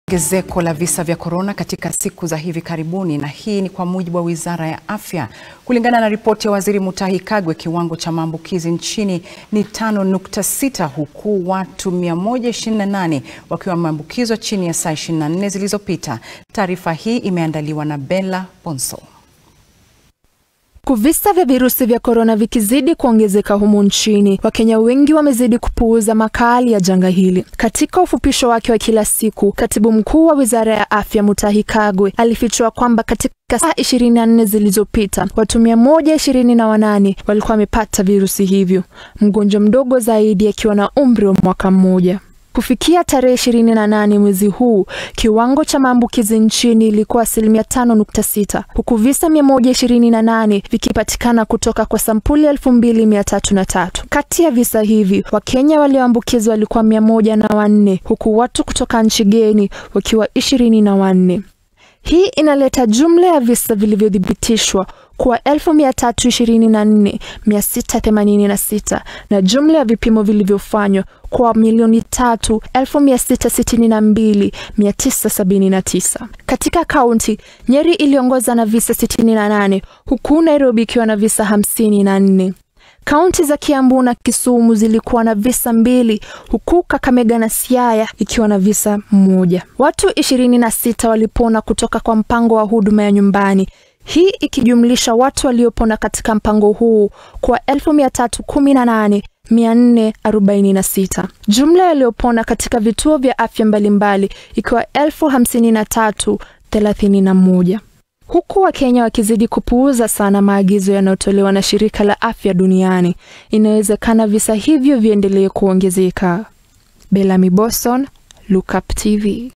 Ongezeko la visa vya korona katika siku za hivi karibuni, na hii ni kwa mujibu wa Wizara ya Afya. Kulingana na ripoti ya Waziri Mutahi Kagwe, kiwango cha maambukizi nchini ni 5.6 huku watu 128 wakiwa wameambukizwa chini ya saa 24 zilizopita. Taarifa hii imeandaliwa na Bella Ponso. Huku visa vya virusi vya korona vikizidi kuongezeka humu nchini, Wakenya wengi wamezidi kupuuza makali ya janga hili. Katika ufupisho wake wa kila siku, katibu mkuu wa wizara ya afya Mutahi Kagwe alifichua kwamba katika saa 24 zilizopita watu mia moja ishirini na wanane walikuwa wamepata virusi hivyo, mgonjwa mdogo zaidi akiwa na umri wa mwaka mmoja. Kufikia tarehe 28 mwezi huu, kiwango cha maambukizi nchini ilikuwa asilimia 5.6 huku visa 128 vikipatikana kutoka kwa sampuli 2303. Kati ya visa hivi, Wakenya walioambukizwa walikuwa mia moja na wanne huku watu kutoka nchi geni wakiwa ishirini na wanne. Hii inaleta jumla ya visa vilivyothibitishwa kuwa 324,686 na jumla ya vipimo vilivyofanywa kwa milioni tatu 662,979. Katika kaunti, Nyeri iliongoza na visa 68 huku Nairobi ikiwa na visa 54. Kaunti za Kiambu na Kisumu zilikuwa na visa mbili huku Kakamega na Siaya ikiwa na visa moja. Watu ishirini na sita walipona kutoka kwa mpango wa huduma ya nyumbani, hii ikijumlisha watu waliopona katika mpango huu kwa elfu mia tatu kumi na nane 446. Jumla yaliyopona katika vituo vya afya mbalimbali ikiwa elfu hamsini na tatu thelathini na moja huku Wakenya wakizidi kupuuza sana maagizo yanayotolewa na shirika la afya duniani, inawezekana visa hivyo viendelee kuongezeka. Bellamy Boston, Lookup TV.